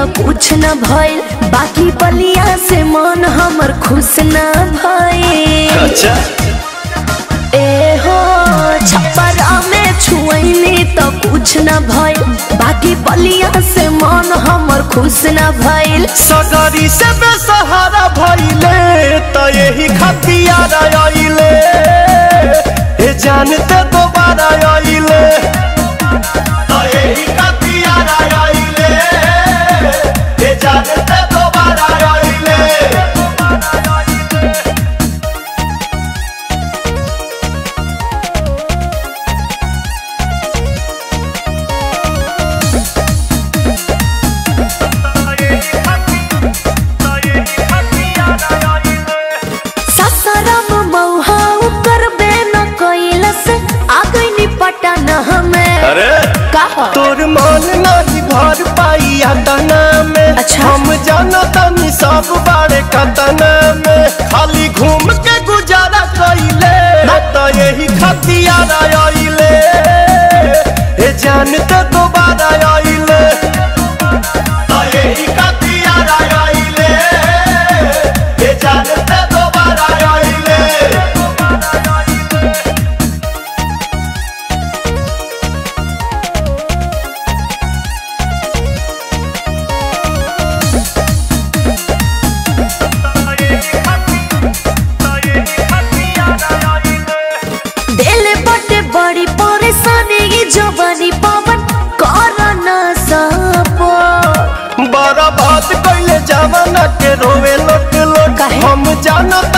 कुछ न भइल बाकी बलिया से मन हमर खुश न भइल अच्छा ए हो छप्परा में छुअनी तो कुछ न भइल बाकी बलिया से मन हमर खुश न भइल सगरी से बेसहारा भइले त यही खतियार आइले ए जानते दोबारा आइले त यही खतियार आइले ए जानते दोबारा आइले ससरम मौहा करबे न कैलस आ गइनी पटन हमें अरे कहा तोर मन नहीं भर पाई अतना में अच्छा। हम जाना तनी सब बारे कतना में खाली घूम के गुजारा कइले त यही खतियार आइले ए जानते दोबारा आइले त यही खतियार आइले ए जानते दोबारा आइले दिल बटे बड़ी परेशानी ये जवानी पवन कर न सपो बड़ा बात कैले जमाना के रोवे लोट लोट काहे? हम जाना